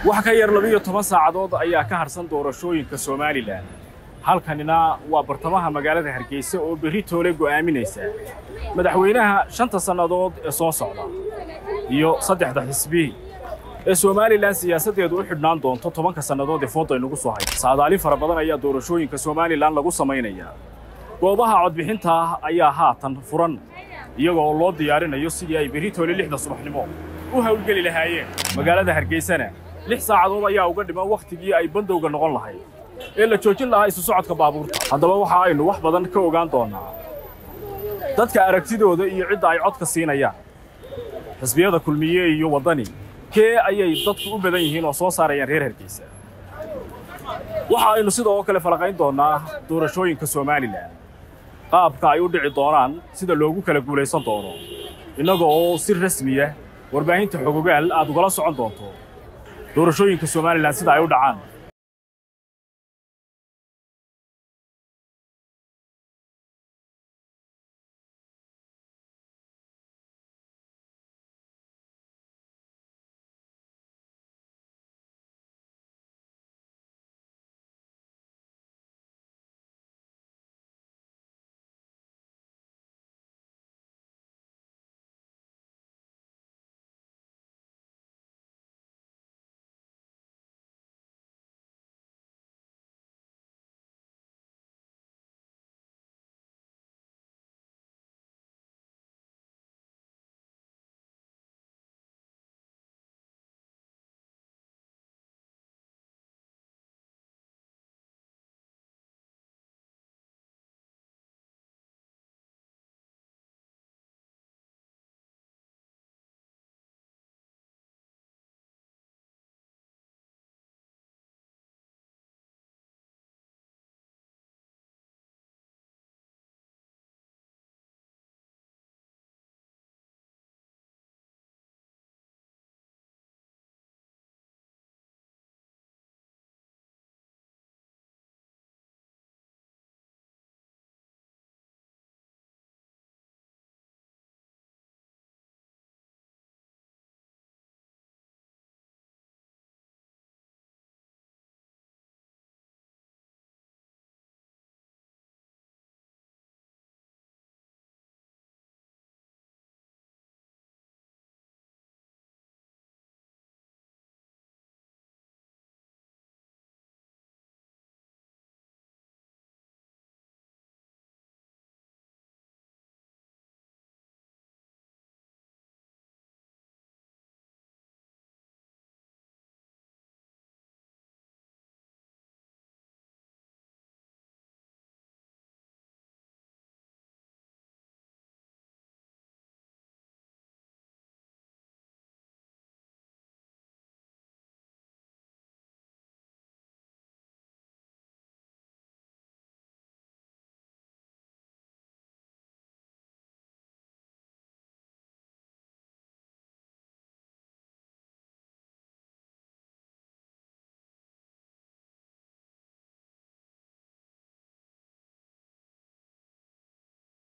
wax ka yar labiyo toban saacadood ayaa ka harsan doorashooyinka somalilan halkanina waa bartamaha magaalada hargeysa oo berri toole go'aaminaysa madaxweynaha shanta sannadood ee soo socda iyo saddexda xisbi ee somalilan siyaasaddeedu u xidhnaan doonto tobanka sannadood ee foodda aynugu soo haysa saadaalin fara badan ayaa doorashooyinka somalilan lagu samaynayaa goobaha codbixinta ayaa haatan furan iyagoo loo diyaarinayo sidii ay berri toole lixda subaxnimo u hawlgeli lahaayeen magaalada hargeysana lix saacadood ayaa uga dhiman wakhtigii ay bandowga noqon lahayd ee la joojin lahaa isu socodka baabuurta haddaba waxa aynu wax badan ka ogaan doonnaa dadka aragtidooda iyo cidda ay codka siinayaan xisbiyada kulmiye iyo waddani kee ayay dadku u badan yihiin oo soo saarayaan reer hargeysa waxa aynu sidoo kale falaqayn doonnaa doorashooyinka somalilan qaabka ay u dhici doonaan sida loogu kala guulaysan doono innaga oo si rasmiya warbaahinta xogogaal aad ugala socon doonto doorashooyinka somalilan sida ay u dhacaan